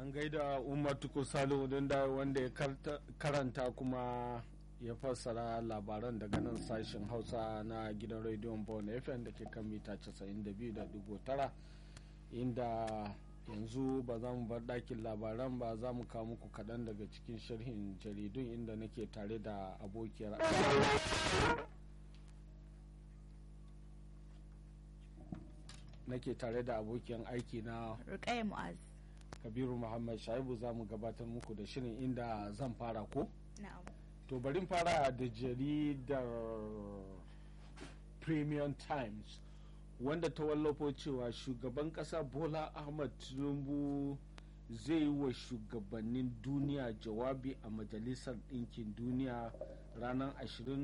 an gaida umar tukur salihu da wanda ya karanta kuma ya fassara labaran daga nan sashen hausa na gidan rediyon bon fm da ke kan mita 92.9 inda yanzu ba za mu bar ɗakin labaran ba za mu kawo muku kaɗan daga cikin sharhin jaridun inda nake tare da abokiyar nake tare da abokiyan aiki na Rukaya Mu'az. kabiru muhammad shaibu za mu gabatar muku da shirin inda zan fara ko Na'am. to bari fara da jaridar premium times wanda ta wallafo cewa shugaban kasa bola ahmad tinubu zai yi wa shugabannin duniya jawabi a majalisar ɗinkin duniya ranar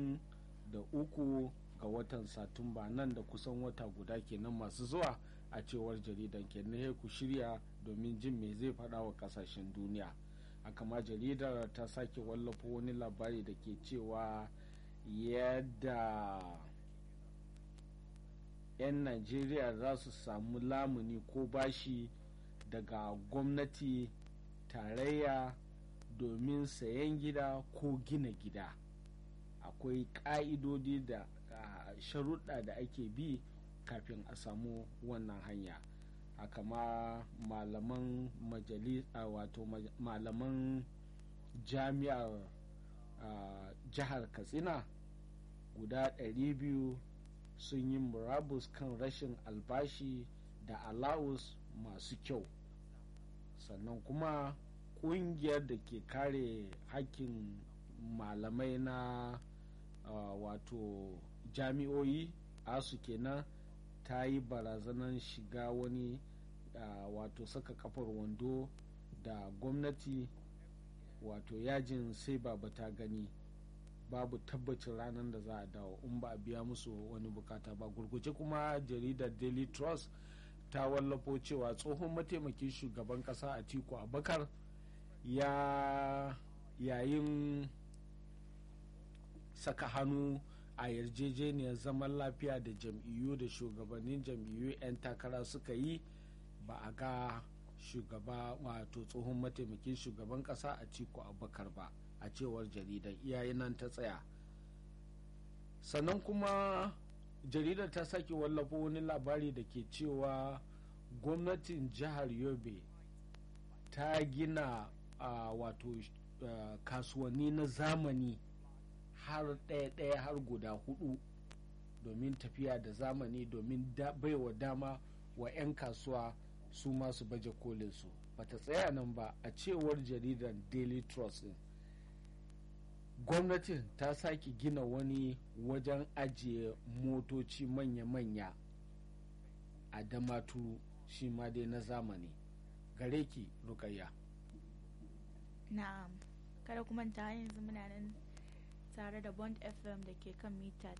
23 ga watan satumba nan da kusan wata guda kenan masu zuwa a cewar jaridan kenan ku shirya domin jin me zai faɗa wa ƙasashen duniya haka ma jaridar ta sake wallafa wani labari da ke cewa yadda 'yan najeriya za su samu lamuni ko bashi daga gwamnati tarayya domin sayan gida ko gina gida akwai ƙa'idodi da sharuɗa da ake bi kafin a samu wannan hanya haka ma malaman majalisa wato malaman jami'ar jihar katsina guda 200 sun yi murabus kan rashin albashi da alawus masu kyau sannan kuma kungiyar da ke kare hakkin malamai na uh, wato jami'oyi asu kenan ta yi barazanar shiga wani uh, wato saka kafar wando da gwamnati wato yajin sai baba ta gani babu tabbacin ranar da za a dawo in ba a biya musu wani bukata ba gurguje kuma jaridar daily trust ta wallafo cewa tsohon mataimakin shugaban kasa a tiku abakar ya yayin saka hannu a yarjejeniyar zaman lafiya da jam'iyyu da shugabannin jam'iyyu 'yan takara suka yi ba a ga shugaba wato tsohon mataimakin shugaban kasa a tiku abakar ba a cewar jaridar iyayen nan ta tsaya sannan kuma jaridar ta sake wallafa wani labari da ke cewa gwamnatin jihar yobe ta gina uh, wato uh, kasuwanni na zamani har ɗaya-ɗaya har guda hudu domin tafiya da zamani domin da, baiwa dama wa 'yan kasuwa su masu baje kolin su bata tsaya nan ba a cewar jaridar daily trust din gwamnatin ta sake gina wani wajen ajiye motoci manya-manya a damatu shi ma dai na zamani gare ki rukayya Na'am. Kada kuma ta yanzu muna nan tare da Bond FM da ke kan mita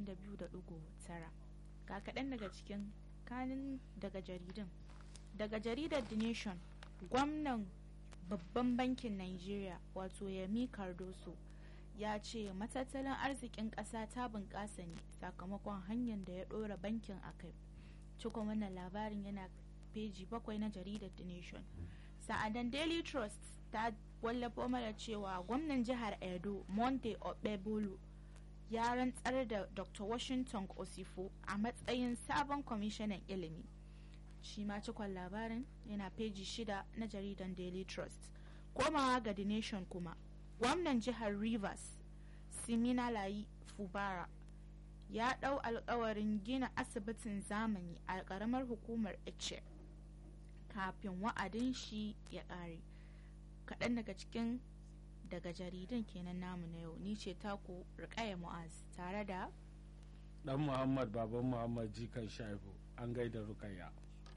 92.9. Ga kaɗan daga cikin kanin daga jaridun. Daga jaridar The Nation, gwamnan babban bankin Nigeria wato Yemi Cardoso ya ce matattalin arzikin ƙasa ta bunƙasa ne sakamakon hanyar da ya ɗora bankin a kai cikon wannan labarin yana peji bakwai na jaridar the nation sa'adan daily trust ta wallafo mana cewa gwamnan jihar edo monte okpebolo ya rantsar da dr washington osifo a matsayin sabon kwamishinan ilimi shi ma cikon labarin yana peji shida na jaridar daily trust komawa ga the nation kuma gwamnan jihar rivers siminalayi fubara ya ɗau alkawarin gina asibitin zamani a ƙaramar hukumar ice kafin wa'adin shi ya ƙare kaɗan daga cikin daga jaridan kenan namu na yau ni ce taku rikaya mu'az tare da dan muhammad baban muhammad jikan shaibu an gaida rukaya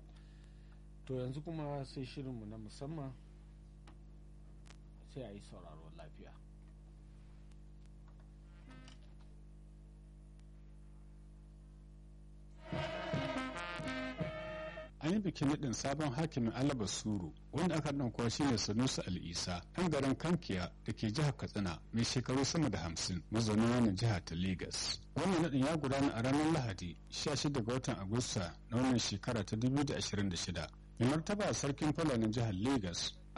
to yanzu kuma sai shirinmu na musamman sai a yi sauraro lafiya an yi bikin naɗin sabon hakimin alaba suru wanda aka ɗan shi ne sanusi al'isa ɗan garin kankiya da ke jihar katsina mai shekaru sama da hamsin mazaunin wannan jiha ta Legas. wannan naɗin ya gudana a ranar lahadi 16 ga watan agusta na wannan shekara ta 2026 mai martaba sarkin fulanin jihar Legas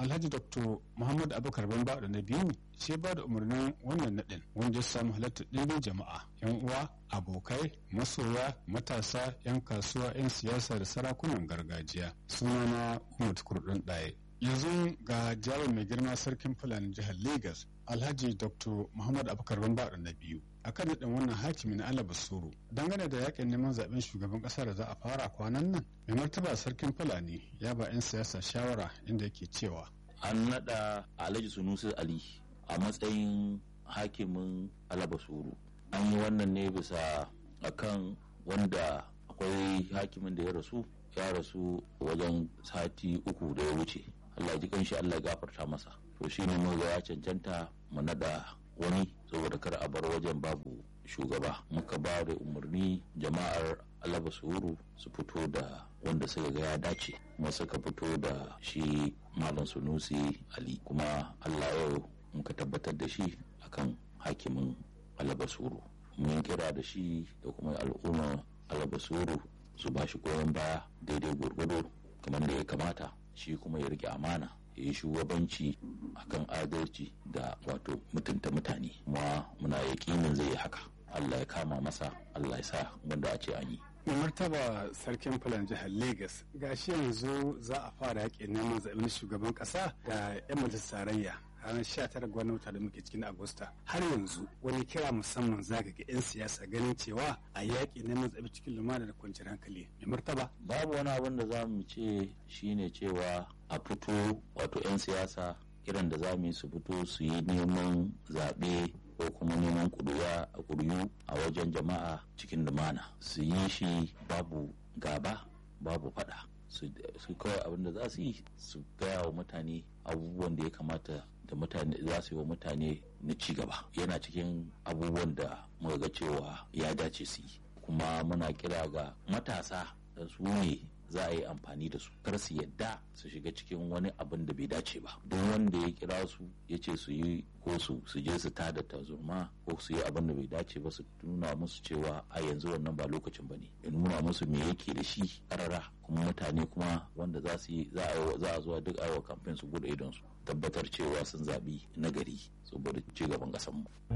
alhaji dr muhammad abubakar bamba da na biyu ce ba da umarnin wannan naɗin wanda ya samu halartar ɗimbin jama'a yan uwa abokai masoya matasa yan kasuwa yan siyasa da sarakunan gargajiya sunana umar kurɗin ɗaya yanzu ga jawon mai girma sarkin fulani jihar lagos alhaji dr muhammad abubakar bamba da na biyu akan naɗin wannan hakimin ala basuru dangane da yakin neman zaben shugaban ƙasa da za a fara kwanan nan mai martaba sarkin fulani ya ba 'yan siyasa shawara inda yake cewa an naɗa alhaji sunusi ali a matsayin hakimin alabasuru an yi wannan ne bisa akan wanda akwai hakimin da ya rasu ya rasu wajen sati uku da ya wuce allah ji kanshi allah gafarta masa to shi ne muga ya cancanta mu naɗa wani saboda kar a bar wajen babu shugaba muka ba da umarni jama'ar alaba suru su fito da wanda suka ga ya dace kuma suka fito da shi malam sunusi ali kuma allah yau muka tabbatar da shi akan hakimin alaba suru mun kira da shi da kuma al'umma alaba suru su ba shi goyon baya daidai gwargwado kamar da ya kamata shi kuma ya rike amana ya yi shugabanci akan adalci da wato mutunta mutane kuma muna yaƙinin zai yi haka allah ya kama masa allah ya sa wanda a ce an yi mai martaba sarkin fulan jihar lagos gashi yanzu za a fara yaƙin neman zaɓen shugaban ƙasa da 'yan majalisar tarayya ranar 19 ga wata da muke cikin agusta har yanzu wani kira musamman zaga ga 'yan siyasa ganin cewa a yaƙi neman zaɓe cikin lumana da kwanciyar hankali mai martaba babu wani abin da za mu ce shine cewa a fito wato 'yan siyasa kiran da za mu yi su fito su yi neman zaɓe ko kuma neman kuduwa a kuriyu a wajen jama'a cikin lumana su yi shi babu gaba babu fada su kawai abin da za su yi su gaya wa mutane abubuwan da ya kamata da mutane za su yi wa mutane na ci gaba yana cikin abubuwan da muka ga cewa ya dace su yi kuma muna kira ga matasa da su ne za a yi amfani da su kar su yadda su shiga cikin wani abin da bai dace ba don wanda ya kira su ya ce su yi ko su su je su tada tazurma ko su yi abin da bai dace ba su nuna musu cewa a yanzu wannan ba lokacin ba ne ya nuna musu me yake da shi karara kuma mutane kuma wanda za su yi za a zuwa duk aiwa kamfen su gudu idon su tabbatar cewa sun zaɓi nagari saboda ci gaban ƙasarmu.